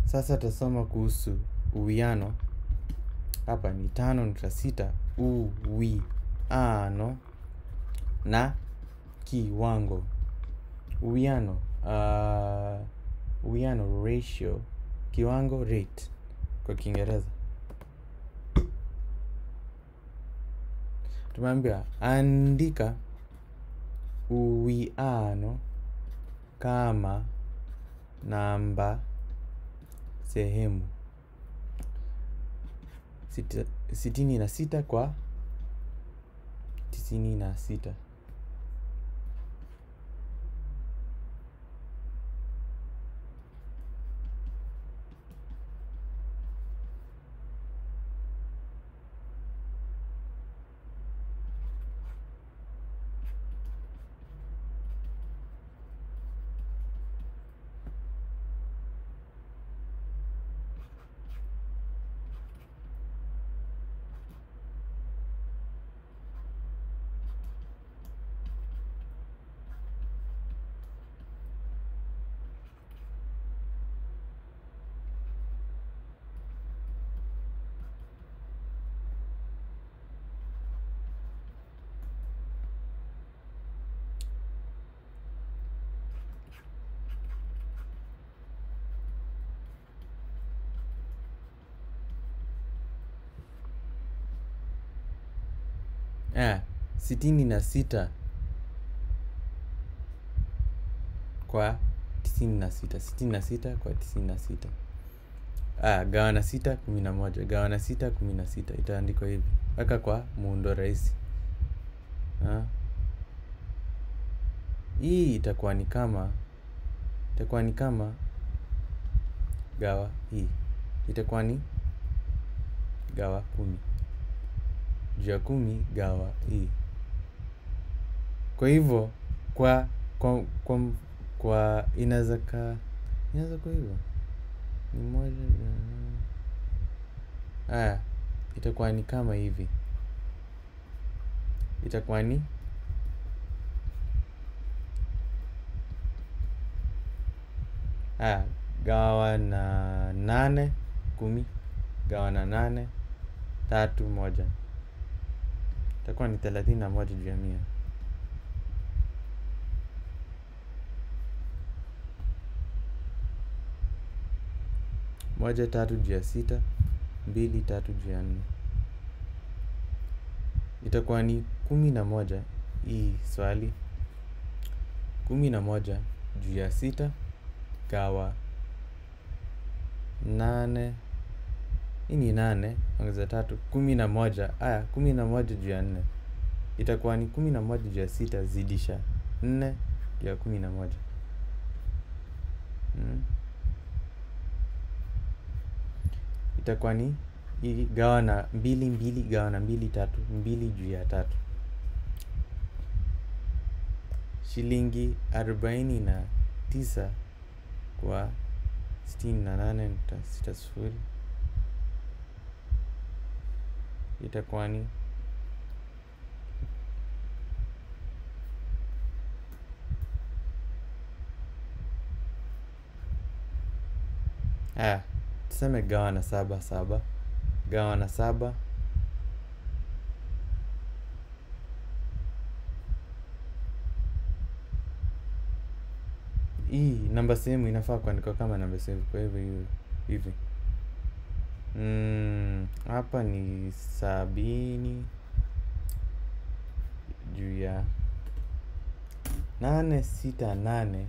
Sasa tasoma kuhusu uwiano. Hapa ni tano nukta sita uwiano na kiwango. Uwiano, uh, uwiano ratio, kiwango rate kwa Kiingereza. Tumeambiwa andika uwiano kama namba sehemu Sita, sitini na sita kwa tisini na sita. Ah, sitini na sita kwa tisini na sita. Sitini na sita kwa tisini na sita. Ah, gawa na sita kumi na moja. Gawa na sita kumi na sita. Itaandikwa hivi. Weka kwa muundo rahisi. Ah. Hii itakuwa ni kama itakuwa ni kama gawa hii. Itakuwa ni gawa kumi. Juu ya kumi gawa hii. Kwa hivyo kwa kwa kwa, kwa inaweza kaa inaweza kuwa hivyo ni moja haya itakuwa ni kama hivi itakuwa ni haya gawa na nane kumi gawa na nane tatu moja itakuwa ni thelathini na moja juu ya mia moja tatu juu ya sita mbili tatu juu ya nne itakuwa ni kumi na moja hii swali kumi na moja juu ya sita gawa nane hii ni nane ongeza tatu kumi na moja aya kumi na moja juu ya nne itakuwa ni kumi na moja juu ya sita zidisha nne juu ya kumi na moja hmm. itakuwa ni hii gawa na mbili mbili gawa na mbili tatu mbili juu ya tatu shilingi arobaini na tisa kwa sitini na nane nukta sita sufuri itakuwa ni haya tuseme gawa na saba saba gawa na saba hii namba sehemu inafaa kuandikwa kama namba sehemu kwa hivyo hiyo hivi mm, hapa ni sabini juu ya nane sita nane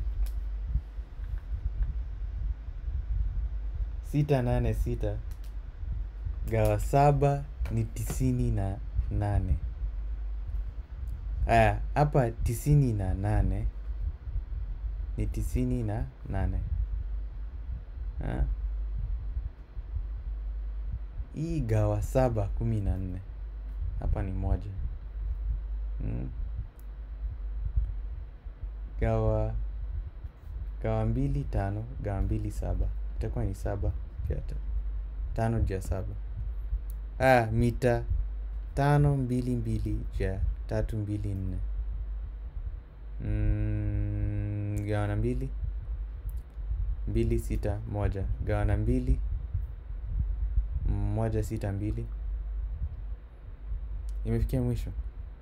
sita nane sita gawa saba ni tisini na nane aya hapa tisini na nane ni tisini na nane ha? hii gawa saba kumi na nne hapa ni moja hmm. gawa gawa mbili tano gawa mbili saba itakuwa ni saba juu ya ta- tano juu ya saba ah, mita tano mbili mbili juu ya tatu mbili nne mm, gawa na mbili mbili sita moja gawa na mbili moja sita mbili imefikia mwisho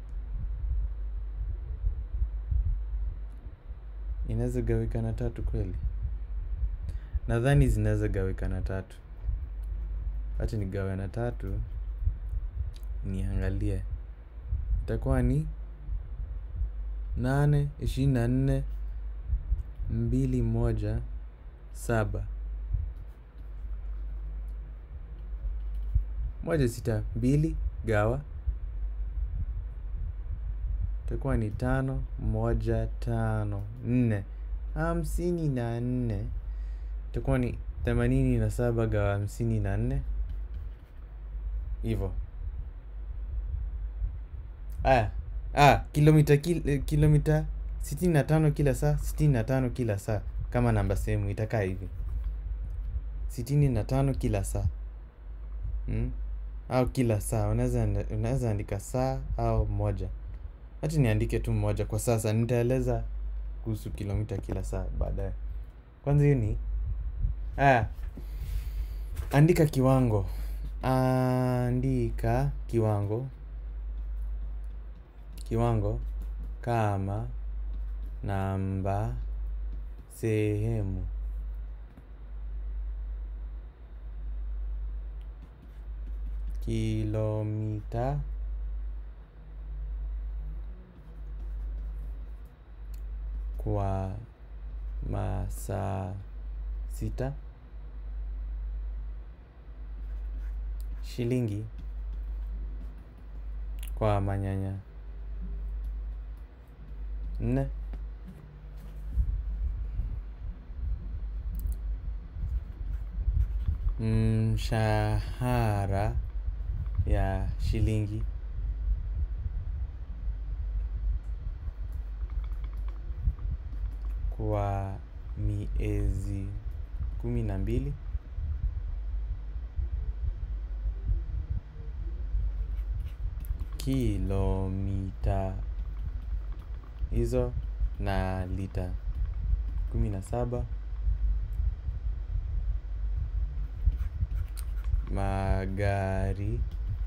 inaweza gawika na tatu kweli nadhani zinaweza gawika na tatu wacha nigawe na tatu niangalie itakuwa ni nane ishirini na nne mbili moja saba moja sita mbili gawa itakuwa ni tano moja tano nne hamsini na nne itakuwa ni themanini na saba gawa hamsini na nne hivyo aya ah, kilomita kil, kilomita sitini na tano kila saa sitini na tano kila saa kama namba sehemu itakaa hivi sitini na tano kila saa mm? au kila saa unaweza unaweza andika saa au moja hati niandike tu moja kwa sasa nitaeleza kuhusu kilomita kila saa baadaye kwanza hiyo ni aya andika kiwango andika kiwango kiwango kama namba sehemu kilomita kwa masaa sita shilingi kwa manyanya nne mshahara ya shilingi kwa miezi kumi na mbili kilomita hizo na lita kumi na saba magari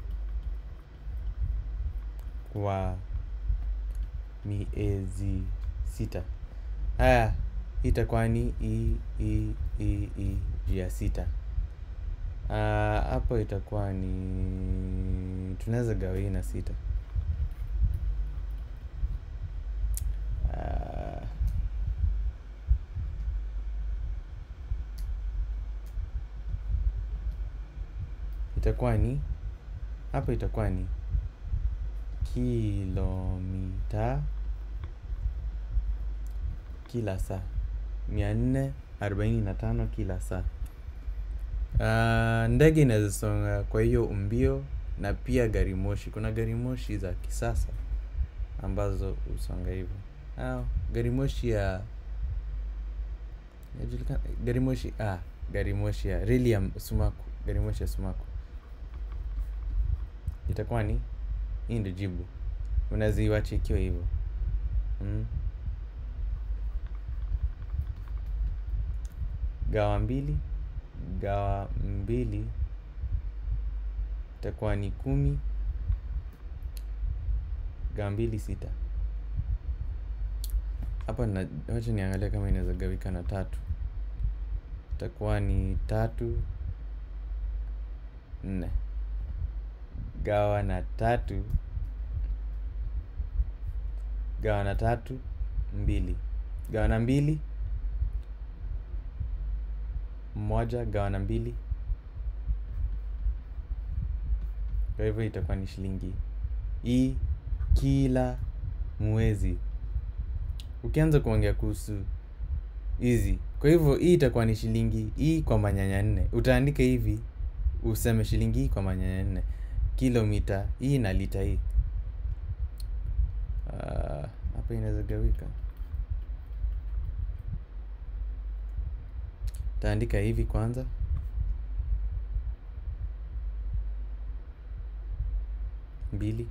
kwa miezi sita haya itakuwa ni i i i i ya sita Ah, hapo itakuwa ni tunaweza gawa hii na sita Ah, itakuwa ni hapo itakuwa ni kilomita kila saa mia nne arobaini na tano kila saa Ah, ndege inaweza songa kwa hiyo umbio na pia gari moshi kuna gari moshi za kisasa ambazo husonga hivyo Ah, gari moshi ya yajulikana gari moshi ah, gari moshi ya reli ya sumaku gari moshi ya sumaku itakuwa ni hii ndio jibu unaweza iwacha ikiwa hivyo mm. gawa mbili gawa mbili itakuwa ni kumi gawa mbili sita hapa na wacha niangalia kama inaweza gawika na tatu itakuwa ni tatu nne gawa na tatu gawa na tatu mbili gawa na mbili moja gawa na mbili kwa hivyo itakuwa ni shilingi hii kila mwezi ukianza kuongea kuhusu hizi kwa hivyo hii itakuwa ni shilingi hii kwa manyanya nne utaandika hivi useme shilingi hii kwa manyanya nne kilomita hii na lita hii Ah, hapa inaweza gawika taandika hivi kwanza mbili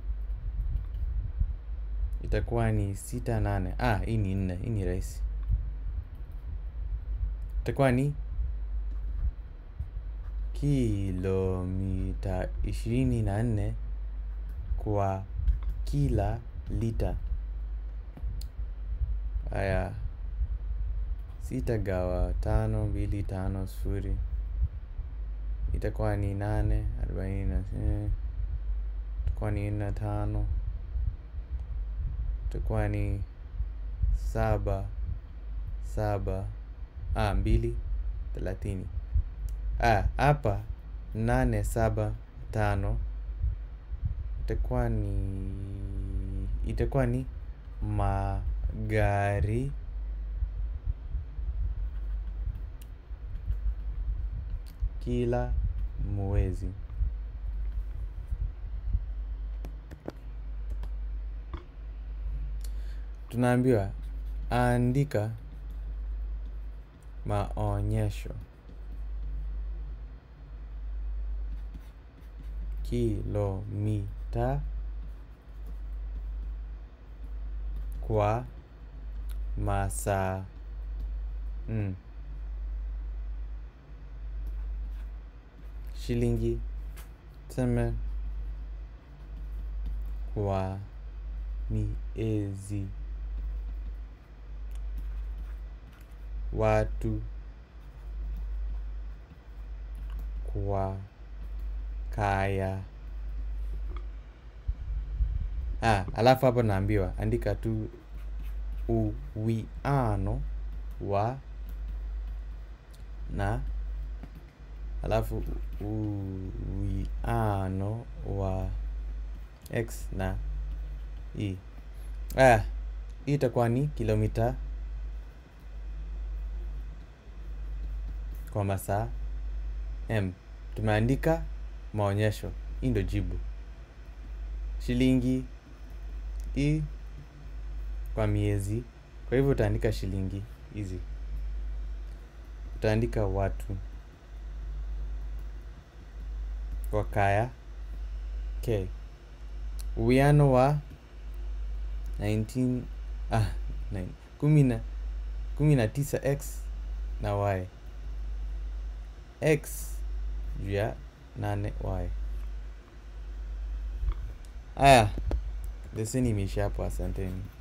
itakuwa ni sita nane ah, hii ni nne hii ni rahisi itakuwa ni kilomita ishirini na nne kwa kila lita. Haya, sita gawa tano mbili tano sufuri itakuwa ni nane arobaini na eh, itakuwa ni nne tano itakuwa ni saba saba ah, mbili thelathini. Ah, hapa nane saba tano itakuwa ni itakuwa ni magari kila mwezi. Tunaambiwa andika maonyesho kilomita kwa masaa mm. Shilingi tuseme kwa miezi watu kwa kaya. Ah, alafu hapo naambiwa andika tu uwiano wa na alafu uwiano wa x na e. Ah, hii itakuwa ni kilomita kwa masaa m. Tumeandika maonyesho, hii ndio jibu. Shilingi i kwa miezi, kwa hivyo utaandika shilingi hizi, utaandika watu kwa kaya k. Uwiano wa 19 ah, nine- kumi na kumi na tisa x na y x juu ya nane y. Haya, leseni imeisha hapo. Asanteni.